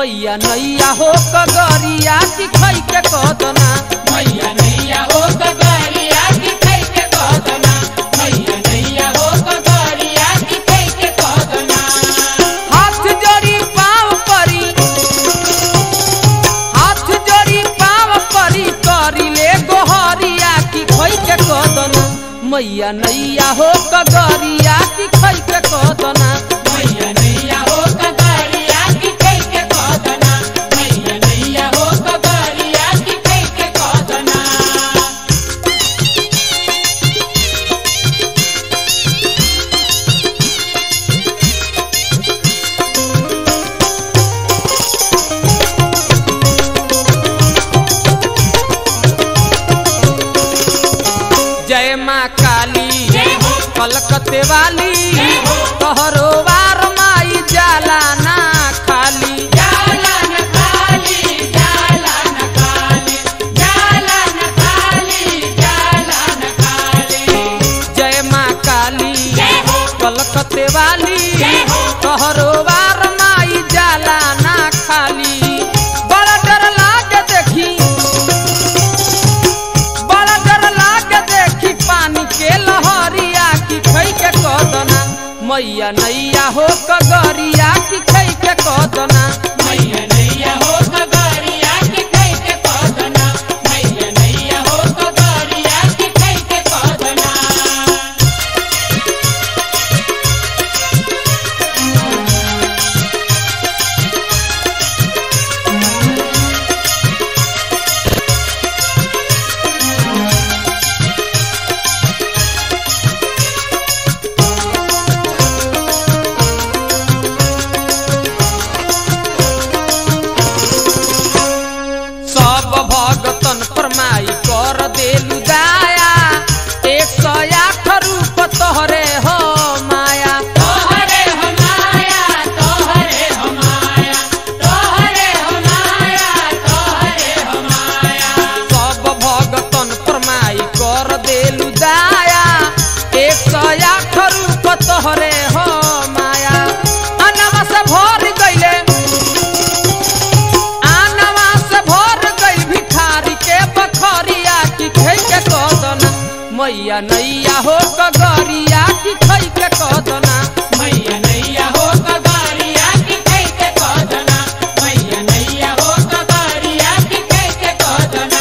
मैया नैया हो कगरिया की खई के कदना मैया नैया हो कगरिया की खै के कदना मैया नैया हो कगरिया की खै के कदना हाथ जोड़ी पाँव परी हाथ जोड़ी पाँव परी करी ले गोहरिया की खई के कदना मैया नैया हो कगरिया की खई के कदना मैया नैया हो कगरिया की खै के कदना मैया नैया हो कगरिया की खै के कदना जय माँ काली जय हो कलकत्ते वाली जय हो तोहरो वार माई जाला ना खाली जाला न खाली जाला न खाली जाला न खाली जाला न खाली जय माँ काली जय हो कलकत्ते वाली जय हो तोहरो वार माई जाला ना खाली बड़ा डर लागे देखी बड़ा डर लागे देखी पानी के लहरिया की खई के कदना मैया नैया हो कगरिया की खई के कदना मैया नैया हो कगरिया की खै के कदना मैया नैया हो कगरिया की खै के कदना सब भगतन परमाई कर देलु दाया एक सौ आठ रूप तोहरे हो माया तोहरे हो माया तोहरे हो माया तोहरे हो माया तोहरे हो माया सब भगतन परमाई कर देलु दाया एक सौ आठ रूप तोहरे हो माया अनवा से भर गईले आनवा से भर गई भिखारी के बखरिया की खई के कदना मैया नैया हो कगरिया की खई के कदना मैया नैया हो कगरिया की खै के कदना मैया नैया हो कगरिया की खै के कदना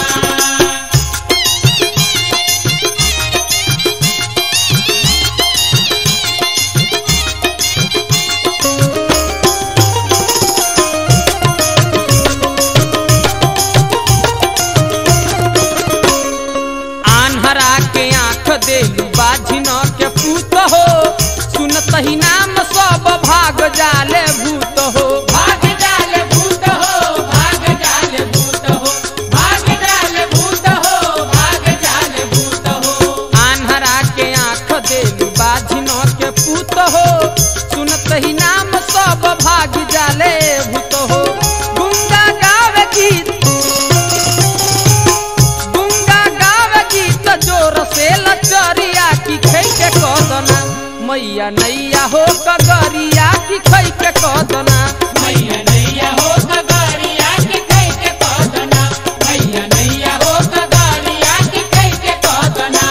आन्हरा के आंख देलू बाझिन के पूत हो सुनत ही नाम सब भाग जाले भूत हो भाग जाल भूत हो भाग जाल भूत हो भाग जाल भूत हो भाग जाल भूत हो आन्हरा के आंख देलू बाझिन के पूत हो सुनत ही नाम सब भाग जाले भूत हो गुंगा गावे गीत गुंगा गावे गीत जोर से लचरिया की खई के कदना मैया नैया हो कगरिया की खई के कदना मैया नैया हो कगरिया की खै के कदना मैया नैया हो कगरिया की खै के कदना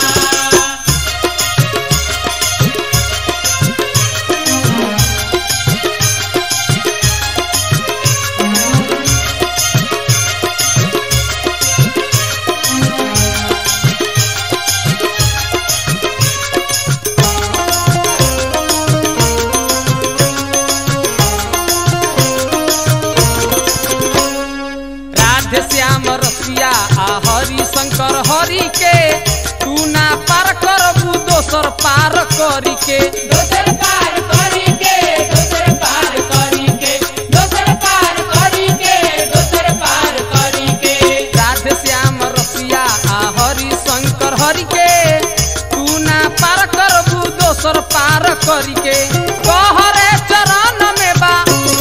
राधे श्याम रसिया आ हरि शंकर हरि के तू ना पार करबू दोसर पार करी के दोसर पार करी के दोसर पार करी के दोसर पार करी के दोसर पार करी के राधे श्याम रसिया आ हरि शंकर हरि के तू ना पार करबू दोसर पार करी के कहरे चरण में बा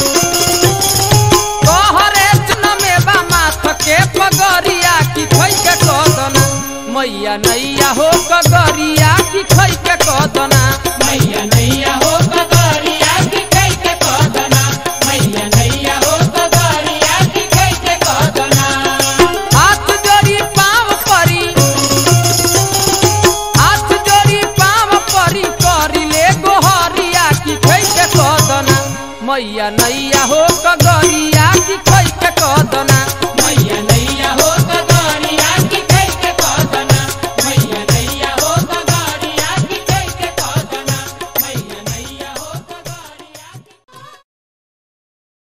कहरे चरण में बा माथ के पगरिया की खई के कदना मैया नैया हो कगरिया की खई के कदना मैया नैया हो कगरिया की खै के कदना मैया नैया हो कगरिया मैया नैया हो कगरिया की खई के कदना मैया नैया हो कगरिया